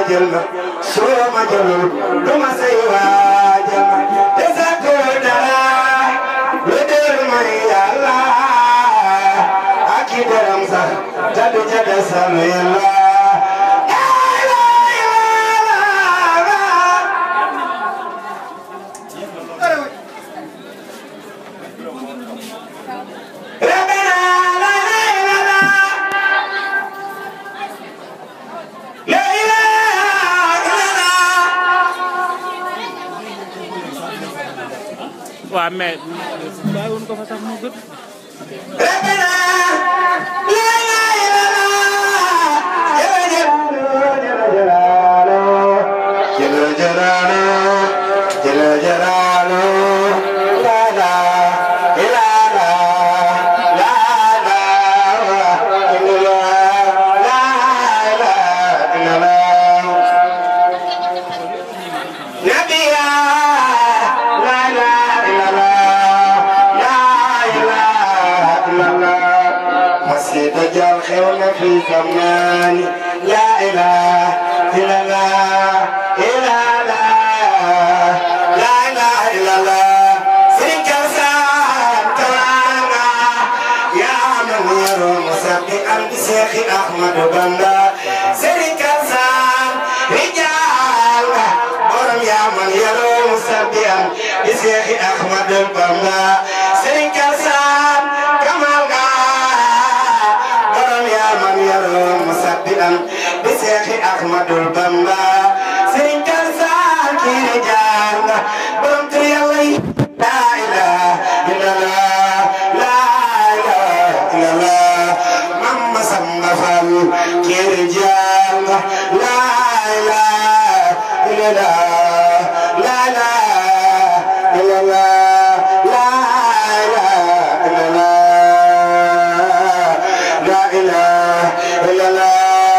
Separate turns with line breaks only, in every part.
jël ma soo ma jëlul du ma say waajal ma te sakku dara lu dul may yàlla ak i dërëm sax te du ca desal yàlla
waaw mais bàyyi woon ko fa sax mu gën
في زمان لا إله إلا الله إلا الله لا إله إلا الله سنك سانتوانا يا من يرو مسبحا بشيخ أحمد بندا سنك سان رجال برم يا من يرو مسبحا بشيخ أحمد بندا سنك سان كمال مسبئا بشيخ احمد البنا سين كرسان كي رجال بمت يلي لا اله الا الله لا اله الا الله مما سمفل كي رجال لا اله الا الله لا اله الا الله لا اله الا الله لا اله الا الله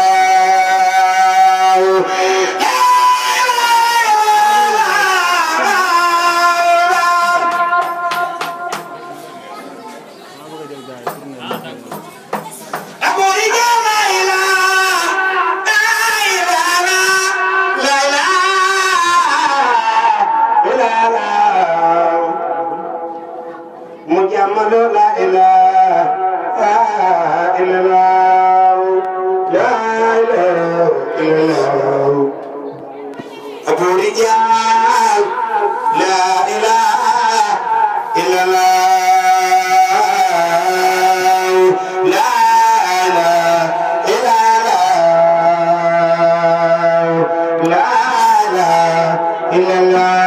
مجمل لا إله إلا الله لا إله إلا الله أبو رجال لا إله إلا الله لا إله إلا الله لا إله إلا الله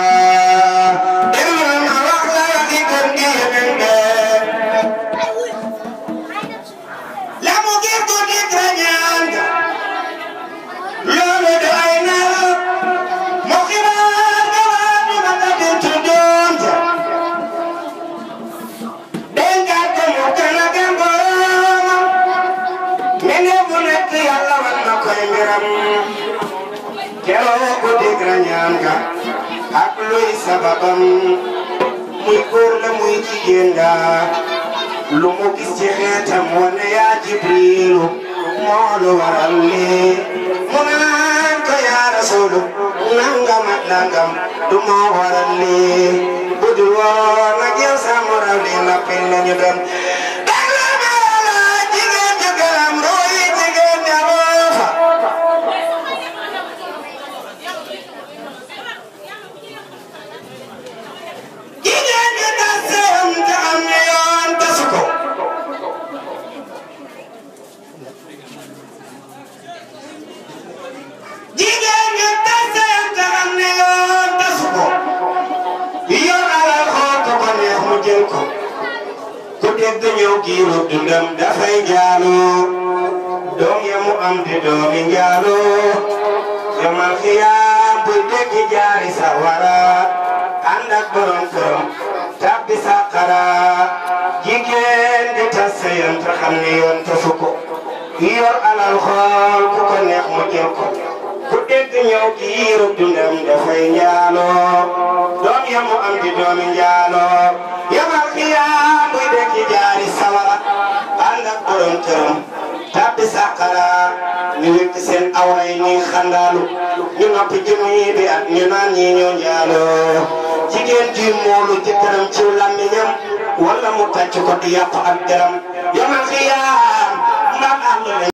Kelo ko digra ñaan ga ak luy sababam muy góor la muy jigéen la lu mu gis ci xeetam wane yaa jibrilu moo lu waral lii mu naan ko yaa rasulu nangam ak nangam du moo waral lii bu dul woon ak yow sa moral lii nappi nañu dem jigéen ju galam rooyi jigéen ña fa jigéen ñi tas seen te am na yoon tasu ko jigéen ñi tas seen te am na yoon tasu ko yor alal xool ko ko neex mu jël ko ku dégg ñëw giiru dundam dafay jaaloo doom ya mu am di doomi njaaloo yomal xiyaam buy dégg jaari sawara ànd ak borom këram tabbi saqara jigéen di tas sëyam te xam ne yoon tasu ko yor alal xool ku ko neex mu jël ko ku dégg ñëw giiru dundam dafay njaaloo doom ya mu am di doomi njaaloo yomal xiyaam buy dégg jaari sawara ànd ak borom këram tabbi di sàqara ñu wékk seen awray ñuy xandaalu ñu noppi jëmu yi bi at ñu naan ñi ñoo njaaloo jigéen ji moolu jëkkëram ci làmmiñam wala mu tàcc ko di yàq ak deram yamal xiyaam mbaam àll